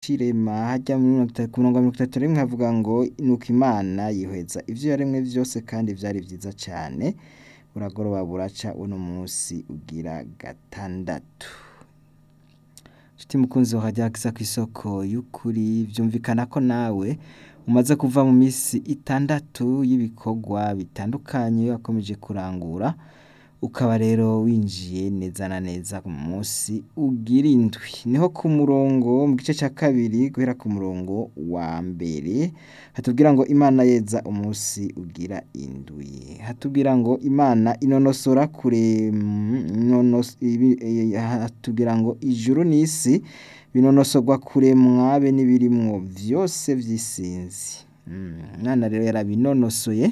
c'irema harya ku murongo wa mirongo itatu na rimwe havuga ngo nuko imana yihweza ivyo yaremwe vyose kandi vyari vyiza cane buragoroba buraca uno munsi ugira gatandatu nshuti mukunzi wa radiyo akiza kw'isoko y'ukuri vyumvikana ko nawe umaze kuva mu misi itandatu y'ibikorwa bitandukanye wakomeje kurangura ukaba rero winjiye neza na neza mu munsi ugira indwi niho ku murongo mu gice ca kabiri guhera ku murongo wa mbere hatubwira ngo imana yeza umunsi ugira indwi hatubwira ngo imana inonosora kure inonos- ibi- eh, hatubwira ngo ijuru n'isi binonosorwa kuremwa be n'ibirimwo vyose vy'isinzi Mm, imana rero yarabinonosoye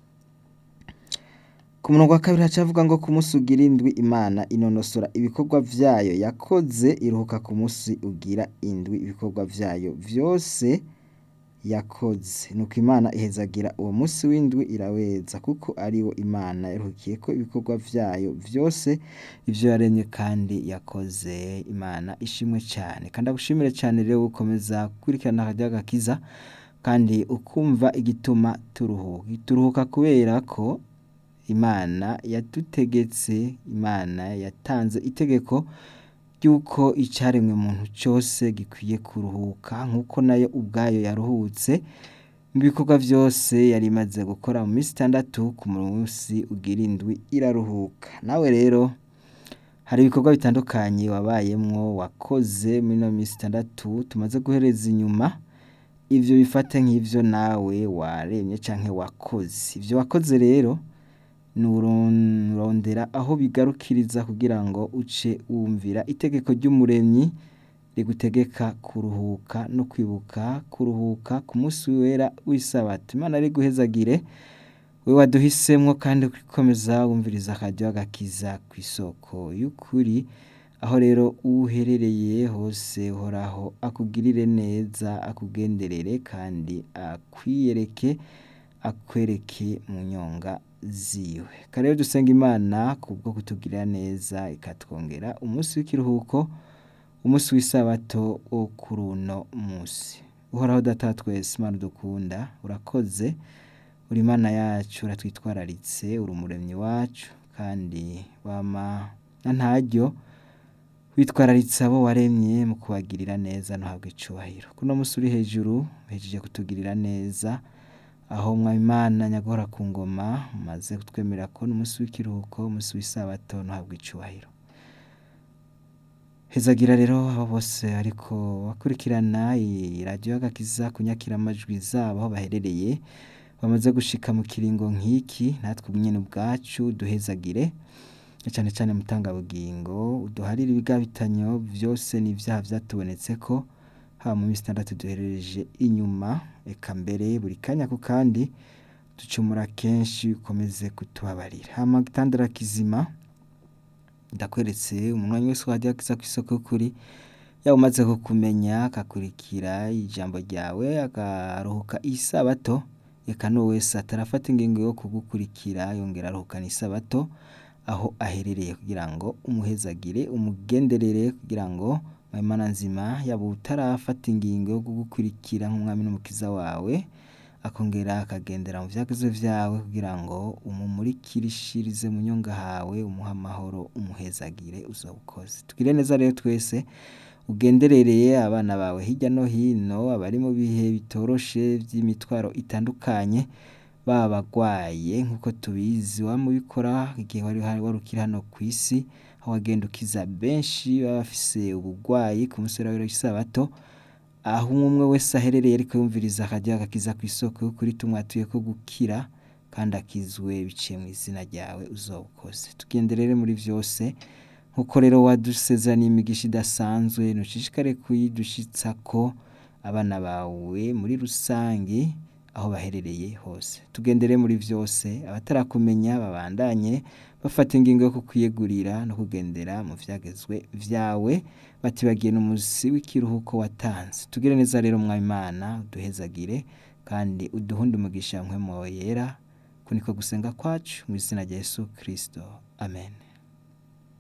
ku murongo wa kabiri hacavuga ngo ku munsi ugira indwi imana inonosora ibikorwa vyayo yakoze iruhuka ku munsi ugira indwi ibikorwa vyayo vyose yakoze nuko imana ihezagira uwo munsi w'indwi iraweza kuko ariwo imana yaruhukiyeko ibikorwa vyayo vyose ivyo yaremye kandi yakoze imana ishimwe cane kandi agushimire cane rero gukomeza gukurikirana radiyo agakiza kandi ukumva igituma turuhuka turuhuka kubera ko imana yadutegetse imana yatanze itegeko ry'uko icaremwe muntu cose gikwiye kuruhuka nk'uko nayo ubwayo yaruhutse mu bikorwa vyose yari imaze gukora mu minsi itandatu ku munsi ugira indwi iraruhuka nawe rero hari ibikorwa bitandukanye wabayemwo wakoze muri ino minsi itandatu tumaze guhereza inyuma ivyo bifate nk'ivyo nawe waremye canke wakoze ivyo wakoze rero nurondera aho bigarukiriza kugira ngo uce wumvira itegeko ry'umuremyi rigutegeka kuruhuka no kwibuka kuruhuka ku munsi wera w'isabato imana riguhezagire we waduhisemwo kandi ukomeza wumviriza akaryo agakiza kw'isoko y'ukuri aho rero uherereye hose uhoraho akugirire neza akugenderere kandi akwiyereke akwereke mu nyonga ziwe kare rero dusenga imana kubwo kutugirira neza ikatwongera umunsi w'ikiruhuko umunsi w'isabato wo kuri uno munsi uhoraho data wa twese imana dukunda urakoze uri imana yacu uratwitwararitse uri umuremyi wacu kandi wama na ntaryo witwararitse abo waremye mu kubagirira neza ntuhabwe icubahiro kuno munsi uri hejuru uhejeje kutugirira neza aho mwabimana nyagahora ku ngoma maze kutwemerera ko n'umunsi w'ikiruhuko umunsi w'isabato ntuhabwe icubahiro hezagira rero abo bose ariko bakurikirana iyi radiyo y'agakiza kunyakira amajwi zabo aho baherereye bamaze gushika mu kiringo nk'iki natwe nyene ubwacu duhezagire cane cane mutangabugingo uduharire ibigabitanyo vyose n'ivyaha vyatubonetseko haba mu minsi itandatu duherereje inyuma eka mbere buri kanya ku kandi ducumura kenshi ukomeze kutubabarira hama gitandara kizima ndakweretse umunwanyi wese wajya akiza kw'isoko y'ukuri yaba umaze kukumenya akakurikira ijambo ryawe akaruhuka isabato eka n'uwo wese atarafata ingingo yo kugukurikira yongera aruhukana isabato aho aherereye kugira ngo umuhezagire umugenderere kugira ngo Imana nzima yaba utarafata ingingo yo kugukurikira nk'umwami n'umukiza wawe akongera akagendera mu vyagezo vyawe kugira ngo umumurikirishirize mu nyonga hawe umuha amahoro umuhezagire uzawukoze tugire neza rero twese ugenderereye abana bawe hirya no hino abari mu bihe bitoroshe vy'imitwaro itandukanye baba bagwaye nk'uko tubizi wamubikora igihe wari wari ukiri hano kw'isi aho wagenda ukiza benshi baba bafise ubugwayi ku munsi wera w'isabato aho umwe wese aherereye ariko yumviriza akaryo agakiza kw'isoko y'ukuri tumwatuye ko gukira kandi akizwe biciye mu izina ryawe uzawukoze tugenderere muri vyose nk'uko rero wadusezeraniye imigisha idasanzwe ntushishikare kuyidushitsako abana bawe muri rusange aho baherereye hose tugendere muri vyose abatarakumenya babandanye bafata ingingo yo kukwiyegurira no kugendera mu vyagezwe vyawe batibagiye n'umusi w'ikiruhuko watanze tugire neza rero mwabimana uduhezagire kandi uduhunde umugisha mpwemo yera kuniko gusenga kwacu mu izina rya Yesu Kristo amen